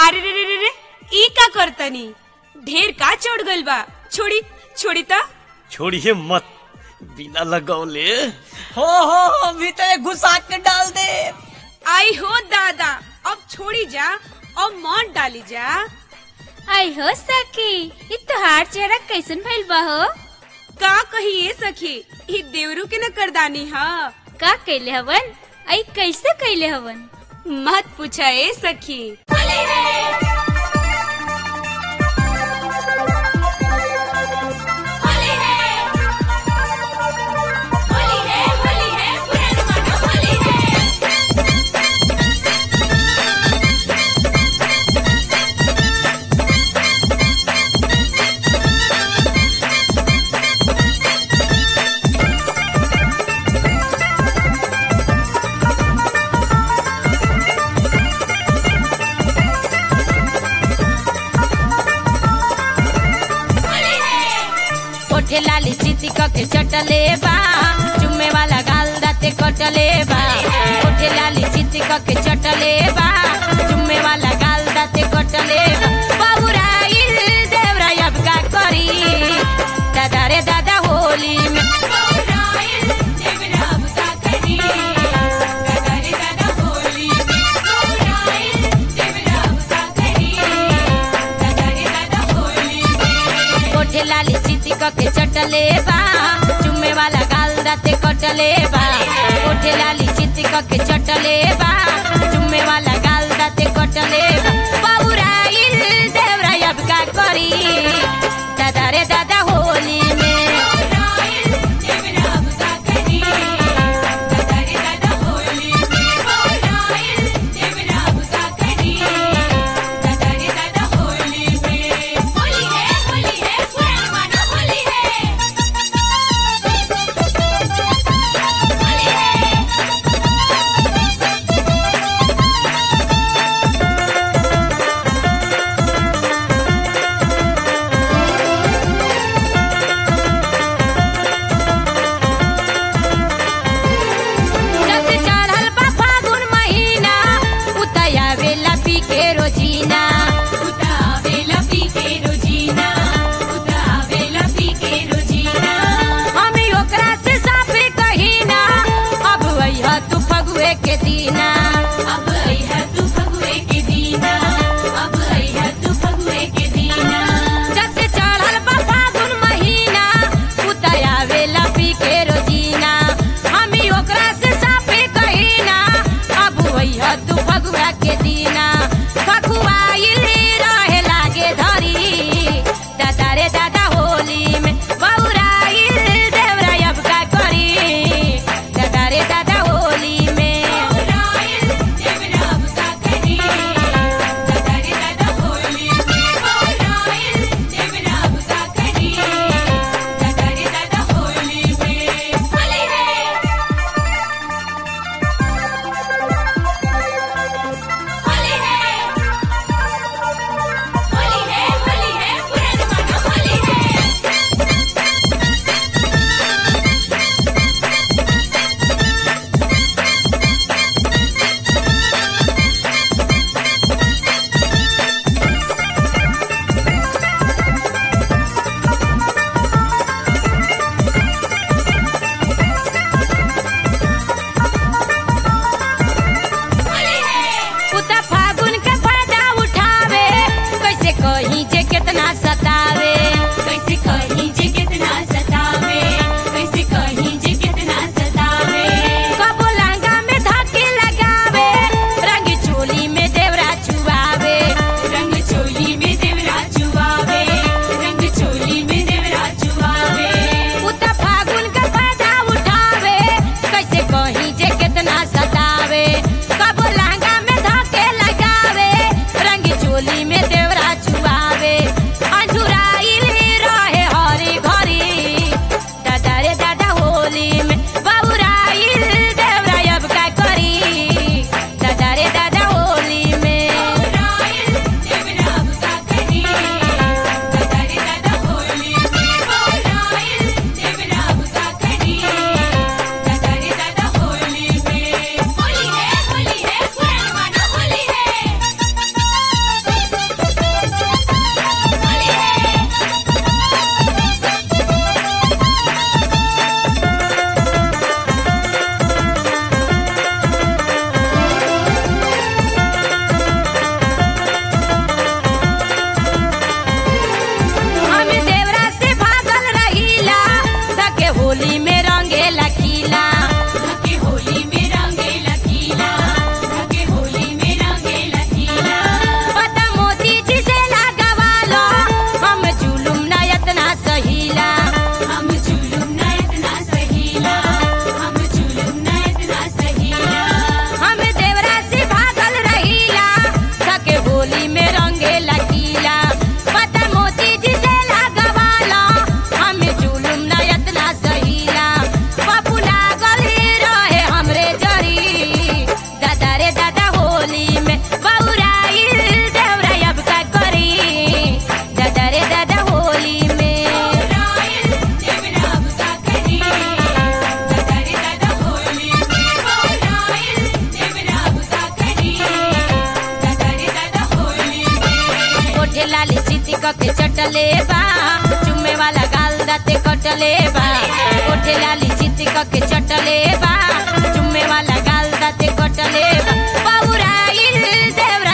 अरे रे रे रे रे ई का करतनी ढेर का चढ़ गइल बा छोड़ी छोड़ी ता छोड़िए मत बिना लगौले हो हो हो भीतर घुसा के डाल दे आई हो दादा अब छोड़ी जा अब मौन डाली जा आई हो सखी इ तोहार चेहरा कैसन भइल बा हो का कहिए सखी ई देवरू के न करदानी हा का कैले हवन आई कैसे कैले हवन मत पूछा ए सखी ओठे लाली चिति के चटले बा चुम्मे वाला गाल दाते कटले बा ओठे लाली चिति के चटले बा चुम्मे वाला गाल दाते कटले बा बाबुराइल देवरा अब का करी दादा रे दादा होली में बाबुराइल देवरा अब का करी दादा रे दादा होली में बाबुराइल देवरा अब का करी दादा रे दादा होली में कोठे लाली चिति के चटले बा चुम्मे वाला गाल दाते कटले बा कोठे लाली चिति के चटले बा चुम्मे वाला गाल दाते कटले बा बाबुराइल देवरा अब का करी दादा रे दादा होली में देवरा अब का करी दादा रे दादा होली में बाबुराइल देवरा अब का करी दादा रे दादा होली में होली है होली है पुराना माना होली है होली है के चटले बा चुम्मे वाला गाल दाते कटले बा ओठे लाली चित के चटले बा चुम्मे वाला गाल दाते कटले बा पौराइल देवरा